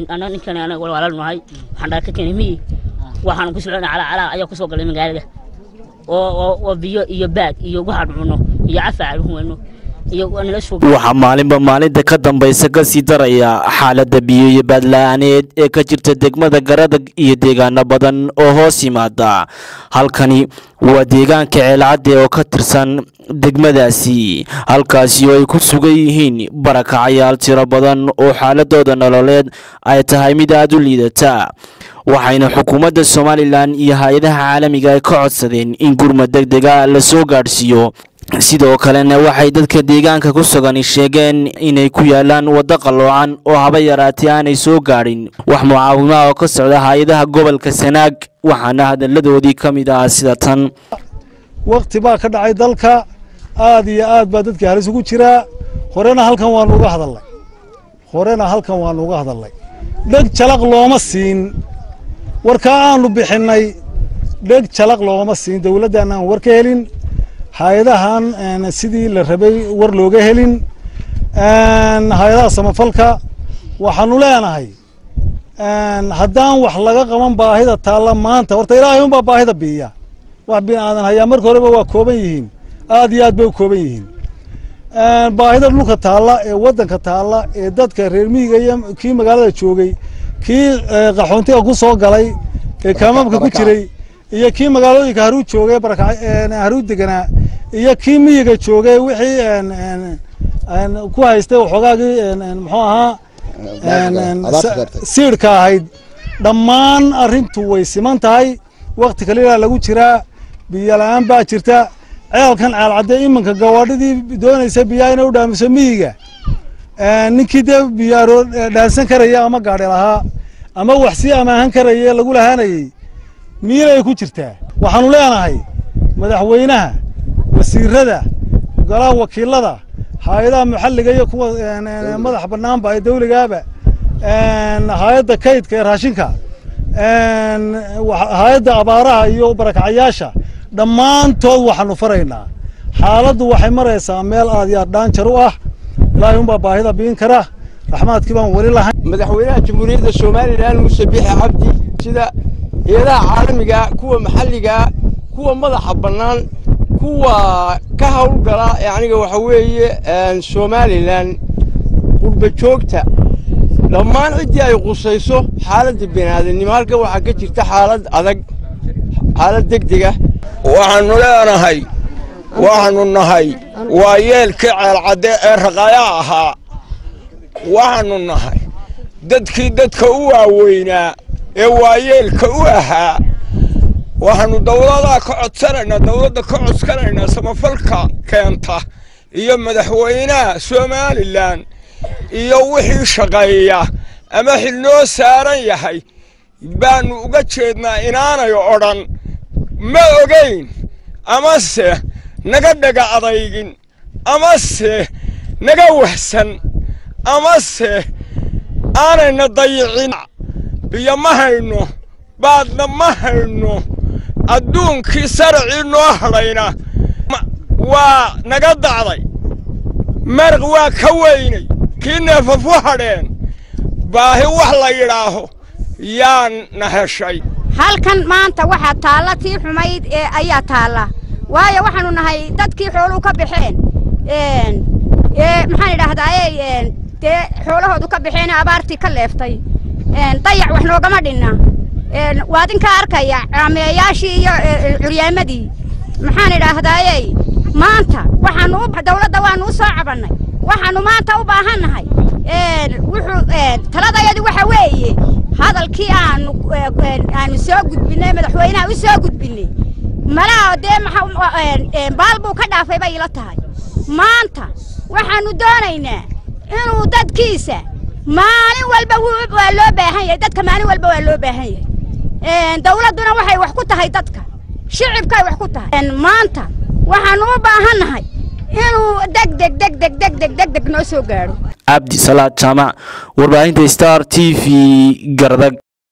ana ninkan anaga walaalan nahay waxaan dhaa ka keenay miyi waxaan ku socona calaa calaa ayaa kusoo galay magaalada oo oo oo biyo iyo baad iyo waxaan cunno iyo cafaac huwano iyo nala soo waxaa maalinba maalinta ka dambaysa ka sii daraya xaaladda biyo iyo baadla-aaneed ee ka jirta degmada garadag iyo deegaano badan oo hoos yimaada halkani waa deegaanka ceelcadde oo ka tirsan degmadaasi halkaasi oo ay ku sugan yihiin barakacayaal tiro badan oo xaaladooda nololeed ay tahay mid aada u liidata waxayna xukuumadda somalilan iyo hay-adaha caalamiga ay ka codsadeen in gurmad deg dega la soo gaadhsiiyo sidoo kalena waxay dadka deegaanka ku sugani sheegeen inay ku yaalaan waddo qalloocan oo haba yaraatee aanay soo gaadhin wax mucaawimaha oo ka socda hay-adaha gobolka sanaag waxaana hadalladoodii ka mid ah sida tan wakti baa ka dhacay dalka aad iyo aad baa dadkii halis ugu jiraa horena halkan waanu uga hadalnay horena halkan waanu uga hadalnay dheg jalaq looma siin warkaa aanu bixinnay dheg jalaq looma siin dowladdan aan war ka helin hay-adahan sidii la rabay war looga helin hay-adaha samafalka waxaanu leenahay haddaan wax laga qaban baahida taalla maanta horta ilaahay unbaa baahida biiya wax bin aadan hayaa marka horeba waa kooban yihiin aad iyo aad bay u kooban yihiin baahida dhulka taalla ee waddanka taalla ee dadka reer miyiga iyo kii magaalada joogay kii qaxoontiga ku soo galay ee kaamamka ku jiray iyo kii magaalooyinka haruu joogay haruu deganaa iyo kii miyiga joogay wixii ku haystay waxoogaagii muxuu ahaa siidhka ahayd dhammaan arrintu way siman tahay wakti kalilaa lagu jiraa biyo la-aan baa jirta ceelkan ceelcadde iminka gawaadhidii doonaysa biyaha inay u dhaamiso miyiga ninkii dee biyaaro dhaansan karaya ama gaadhi lahaa ama wax sii amaahan karaya lagu lahaanayey miilay ku jirtaa waxaanu leenahay madaxweynaha wasiirada golaha wakiilada hay-adaha maxalliga iyo kuwa madax bannaanba ee dawligaaba hay-adda kaydka ee raashinka hay-adda abaaraha iyo barakacayaasha dhammaantood waxaanu faraynaa xaaladdu waxay maraysaa meel aad iyo aad dhaanjar u ah ilaahay unbaa baahida biin kara raxmaadkii baan weli lahayn madaxweynaha jamhuuriyadda somalilan muuse biixi cabdi sida eedaha caalamiga kuwa maxalliga kuwa madaxa bannaan kuwa ka hawlgala yaniga waxa weeye somalilan qurba joogta dhammaan ciddii ay qusayso xaaladda biniaadanimo halkan waxaa ka jirta xaalad adag xaalad degdega waxaannu leenahay waxaannu nahay waa yeelkii ceelcadde ee raqayaa ahaa waxaannu nahay dadkii dadka u waaweynaa ee waayeelka u ahaa waxaannu dawladaa ka codsanaynaa dawladda ka codsanaynaa samafalka keenta iyo madaxweynaha somalilan iyo wixii shaqeeya ama xil noo saaran yahay baannu uga jeednaa inaanay odhan ma ogayn amase naga dhaga adaygin amase naga wahsan amase aanayna dayicin biyo ma hayno baadna ma hayno adduunkii saracii noo hadhayna waa naga dacday maraq waa ka weynay kii neefafu hadheen baahi wax la yidhaaho yaana heshay halkan maanta waxaa taalla tii xumayd ee ayaa taalla waayo waxaanu nahay dadkii xooluhu ka baxeen maxaan idhaahdaaye dee xoolahoodu ka baxeen abaartii ka leeftay dayac wax noogama dhinna waa idinka arkaya caameeyaashii iyo curyaamadii maxaan idhaahdaaye maanta waxaanu dawladda waanu u soo cabannay waxaanu maanta u baahannahay wuxuu taladayadu waxa weeye hadalkii aanu aanu soo gudbinay madaxweynaha u soo gudbinay malaha dee baal buu ka dhaafay bay ila tahay maanta waxaanu doonaynaa inuu dadkiisa maalin walba waa loo baahan yahay dadka maalin walba waa loo baahan yahay dawladduna waxay wax ku tahay dadka shicibkay wax ku tahay maanta waxaanu u baahannahay inuu degdeg degdeg degdeg degdeg noo soo gaadho cabdi salaad jaamac warbaahinta star t v gardag